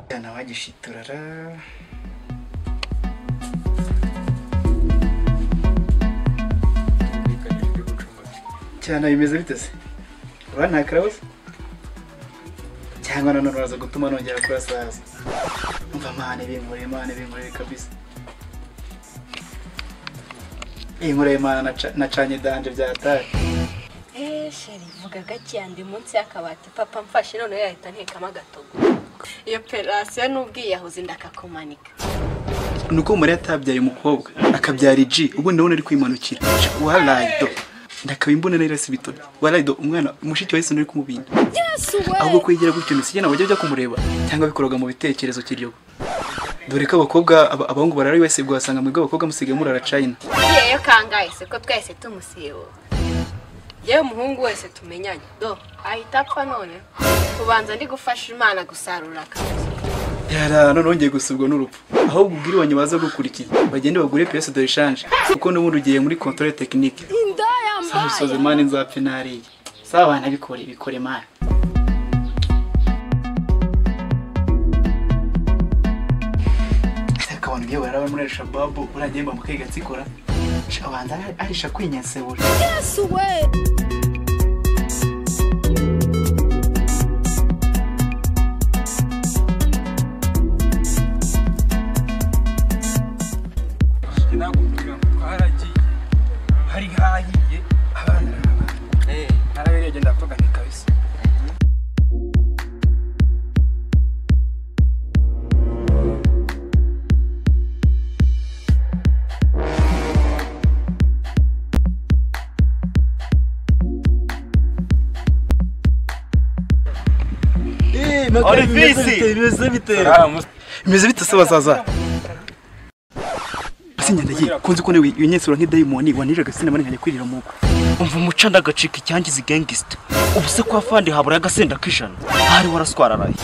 cyane abagishiturara bwiganijwe bucumbazi cyane bimeze biteze bantakarabuze cyangwa nanone uraza gutuma nongera kurasaza umva mane binkoreye mane binkoreye kabisa inkoreye mane naca- nacanye danje byatari Eh, sheri vuga gake andi munsi y'akabati papa mfashe noneho yahita ntekamo agatogo iyo operasiyo n'ubwiye yahoze ndakakumanika ni uko Mariya atabyaye umukobwa akabyara iji ubundi ndabona ari kwimanukira waraydo ndakaba imbona nari rasibitoni waraydo umwana mushiki wa Yesu uri kumubinda ahubwo kwigira gutyo ni sijyana wajya ujya kumureba cyangwa bikoroga mu bitekerezo kiryogo dore ko abakobwa aba- abahungu barara wese wasanga mwebwe abakobwa musigaye murara china yeyo kangaye siko twese tumusibo yewe umuhungu wese tumenyanye do ahita apfa none kubanza ndi gufasha imana gusarura akazi yara none wongeye gusubwa n'urupfu ahubwo ubwire iwanyu baza gukurikiza bagende bagure piyese de shanje kuko n'ubundi ugiye muri controle tekinike samusoze mani nzapfe nariye saba abana bikore bikore mani Ese akabona ibyo baraba muri shababu urangiye mba mukayi gatsikora abanza arisha kwinyensebura nakubwira ngo twaragiye hari hahiye abana ari abana narabereye genda mvuga nti kabisa bimeze bite se bazaza sinyandagiye kunzi ko iyo nyensura nk'idayimoni waniraga sinabona nkajya kwirira mu rugo umva umuca ndagacika icyangiza igengisita ubu se kwa fandi habura agasenda k'ijana ahari waraswararaye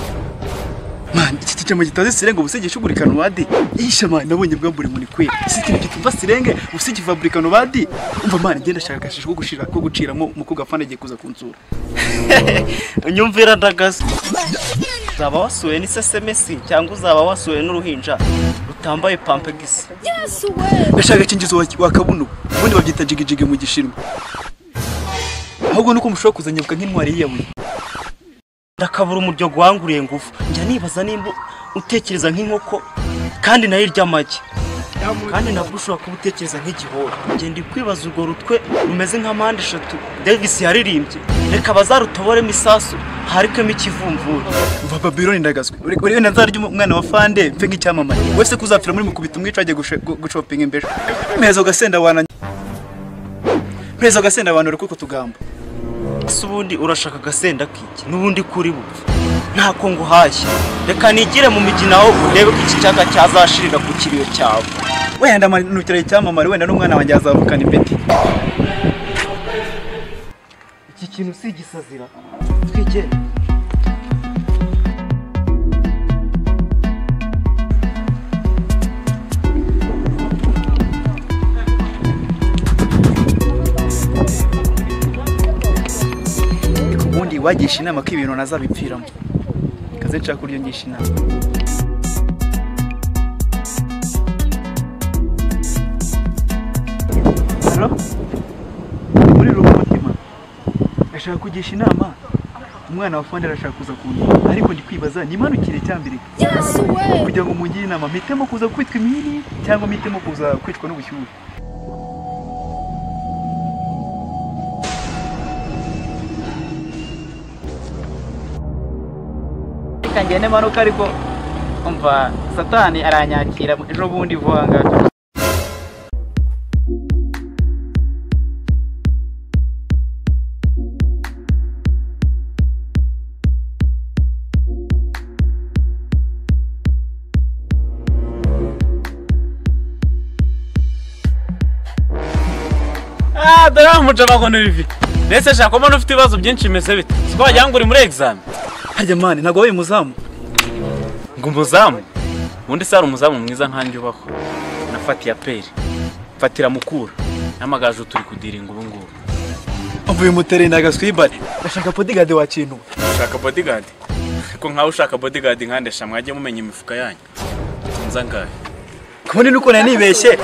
mani iki cyicamo gitaze sirenge ubu se gishugurikana ubadi yisha mani nabonye bwa buri muntu kweli si ikintu kitva sirenge ubu se gifaburikana ubadi umva mani ngenda ashaka agashisho ko gushira ko guciramo umukobwa afana agiye kuza kunsura unyumvira ndagaze uzaba wasuwe n'isesemesi cyangwa uzaba wasuwe n'uruhinja rutambaye pampegisi ndashaka ikingizo wa- wa kabuno ubundi babyita jigijigi mu gishinwa ahubwo nuko mushobora kuzanyabuka nk'intwari yiyabuye ndakabura umuryo guhanguriye ngufu njya nibaza nimba utekereza nk'inkoko kandi nayo irya amagi kandi nabwo ushobora kuba utekereza nk'igihora ngenda kwibaza urwo rutwe rumeze nka mpande eshatu davis yaririmbye reka bazarutoboremo isasu harikemo ikivumvura umva babiloni ndagazwe uri uri wenda nzarya umu- umwana wa fande mfe nk'icyamamare wese kuzapfira muri mukubita umwica ajya gushe- gu- gushopinga imbejo meza ugasenda wananye meza ugasenda abantu uri kuko tugamba ese ubundi urashaka agasenda k'iki n'ubundi kuri bupfe ntako nguhashye reka nigire mu migina aho urebe ko iki cyaga cyazashirira ku kiriyo cyawe wenda manukira icyamamare wenda n'umwana wanjye azavukana impeti iki kintu si igisazira twigende ubundi wagisha inama ko ibintu nazabipfiramo kaze nshaka kuryo ngisha inama halo muri rumutima ashaka kugisha inama umwana wa fandi arashaka kuza kundeba ariko ndi kwibaza nimanukire cyambere kugira ngo mungire inama mpitemo kuza kwitwa imihini cyangwa mpitemo kuza kwicwa n'ubushyuhe reka ngende manuka ariko umva satani aranyakira ejo bundi vuba ngaha Ah, dore wa mujama Olivier. Ndetse shaka mbona ufite ibibazo byinshi bimeze bite? Siko wagira ngo uri muri exam. harya mani ntabwo wabaye umuzamu Ngo umuzamu? Ubundi se hari umuzamu mwiza nkanjye ubaho. Nafatiye aperi. Fatira mukura. Namagaje turi kudiringa ubu ngubu. uvuye muterenda agaswibare ndashaka podigade wa kintu Ushaka bodyguard? ariko nkawe ushaka bodyguard nkandesha mwajye mumenya imifuka yanyu nza ngahe kubundi nuko nari nibeshye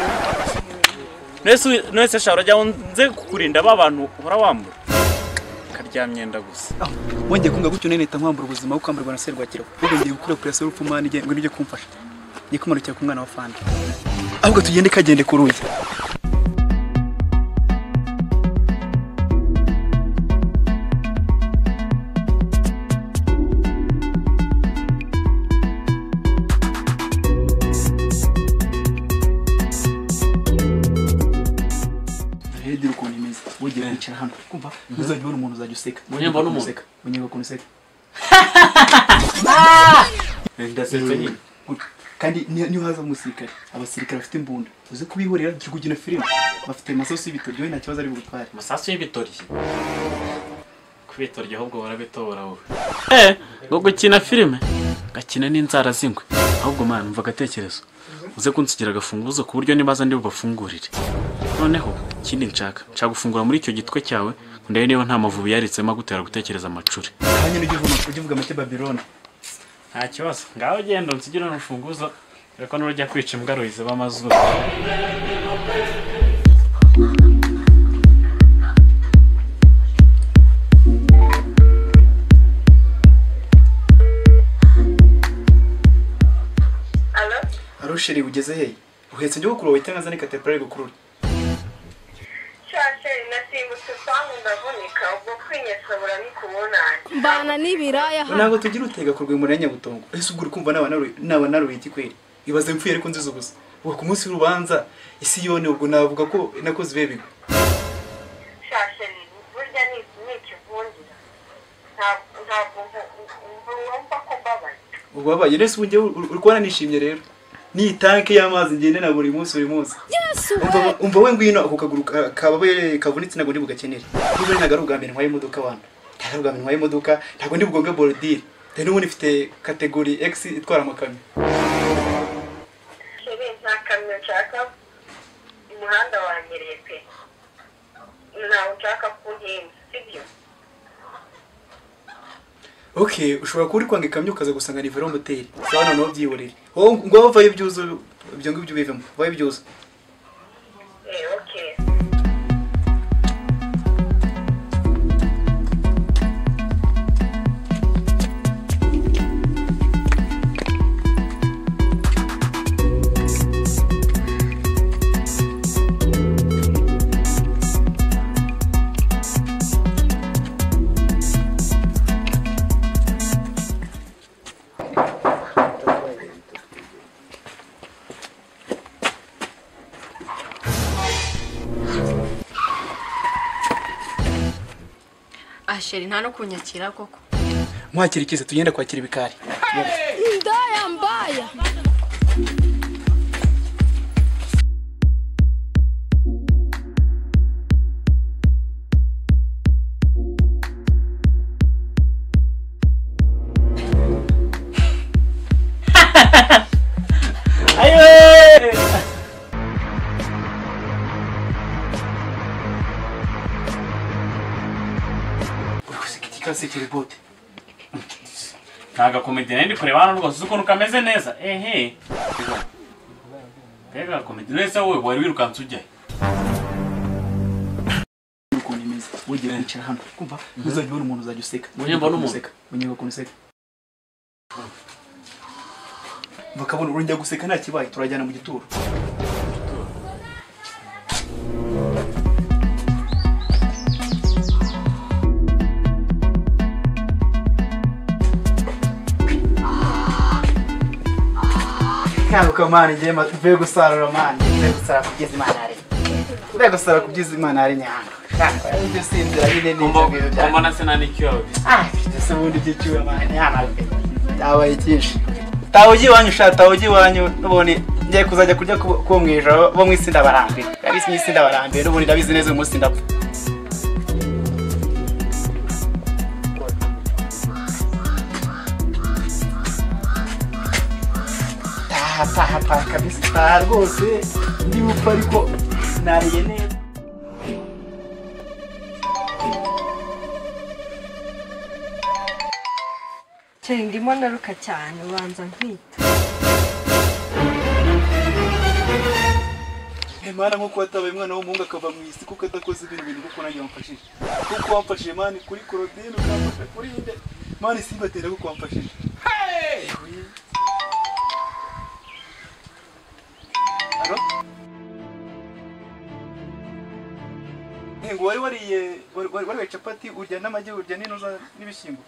Nese nese shara jya nze kukurinda ba bantu uhora wambura karyamyenda gusa Ah, wongeye kunga gutyo nene nkwambura ubuzima kuko kwamburwa na serwakira ahubwo ngiye gukura operation y'urupfu mwana igengwe n'ibyo kumfasha ngiye kumanukira ku mwana wa fandi ahubwo tugende kagende ku ruzi Ntihegere ukuntu imeze wongeye kwicara hano kumva ntuzajya ubona umuntu uzajya useka Unyumva n'umuntu? unyumva ukuntu useka ndasetse nyine Good. kandi ni- niyo haza umusirikare abasirikare bafite imbunda uzi kubihorera turi kugina filime bafite amasosi y'ibitoki wowe nta kibazo ari bugutware amasasu y'ibitoryi kubitorya ahubwo barabitobora wowe eh ngo gukina filime gakina n'inzara zingwe ahubwo mwana mva agatekerezo uze kunsigira agafunguzo ku buryo nibaza ndi bubafungurire noneho ikindi nshaka nshaka gufungura muri icyo gitwe cyawe ngo ndebe niba nta mavubi yaritsemo agutera gutekereza amacuri hanyuma ujye uvuga ujye uvuga make babiloni nta kibazo ngaho genda unsigire n'urufunguzo dore ko n'urujya kwica imbwa ruyiziba amazuru arusheri ugeze hehe uhetse njye gukuru wahita nkaza ni kateprari gukurura shasheri nasimbutse usangu ndavunika ubwo kwinyesabura nikubonanye mbana n'ibiraya ntabwo tugira utega ku rwego ya nyabutongo ese ubwo uri kumva naba naru- naba naruye ikikweri ibaze mpfuye ariko nziza ubusa ubu ku munsi w'urubanza isi yone ubwo navuga ko nakoze ibihe bigwi shasheri burya ni ni ikivundira ntabwo ntabwo mvumva ko mbabaye ubabaye rero ubu njyewe uri kubona nishimye rero ni itanke y'amazi ngendana buri munsi buri munsi Umva- umva we ngwino ako kaguru ka- kababaye kavunitse ntabwo ndi bugakenere niba ntabwo ari ubwa mbere ntwaye imodoka wanyu ntabwo ari ubwa mbere ntwaye imodoka ntabwo ndi bugonge borodire dore n'ubundi ifite kategori x itwara amakamyo sheri nta kamyo nshaka umuhanda wanyereye pe ntawe nshaka kuhinda sibyo ok ushobora kuba uri kwanga ikamyo ukaza gusanga ni velomoteri sawa noneho byihorere wowe ngo wowe vayo ibyuzo ibyo ngibyo bivemo vayo ibyuzo eh okay ah sheri nta no kunyakira koko mwakira ikize tugenda kwakira ibikari ndaya mbaya ikasekere bote ntago akomedi nari ndi kureba hano rwose uzi ukuntu kameze neza ehe mbega komedi neza wowe wari wirukanse ujyayo ukuntu imeze wongeye kwicara hano kumva ntuzajya ubona umuntu uzajya useka Unyumva n'umuntu? unyumva ukuntu useka bakabona urongera guseka nta kibaye turajyana mu gituro kanguka mani njye ma- mvuye gusarura mani mvuye gusarura kubyiza imana ari mvuye gusarura kubyiza imana ari nyanga kanguka ibyo sinzira nyine ni ibyo ngibyo byanjye. mbona se nta n'icyo yawe Ah, ese ubundi ibyo cyuwe mani hano pe. byabaye byinshi tawe ujya iwanyu sha tawe ujya iwanyu n'ubundi ngiye kuzajya kurya ku- kuwo mu ijoro bo mu isi ndabarambiwe abisi mu isi ndabarambiwe n'ubundi ndabizi neza uyu munsi ndapfa taha taha taha kabisa taha rwose ndi bupfa ariko nariye neza Nshinga ndimo naruka cyane ubanza nkwita Imana nk'uko watabaye umwana w'umuhungu akava mu isi kuko adakoze ibintu bintu kuko nanjye wamfashije kuko wamfashije mani kuri korodine ukamfasha kuri inde mani simbatera kuko wamfashije Alo? Ngingo wari wariye wari wari wariye capati urya n'amagi urya n'ino za- n'ibishyimbo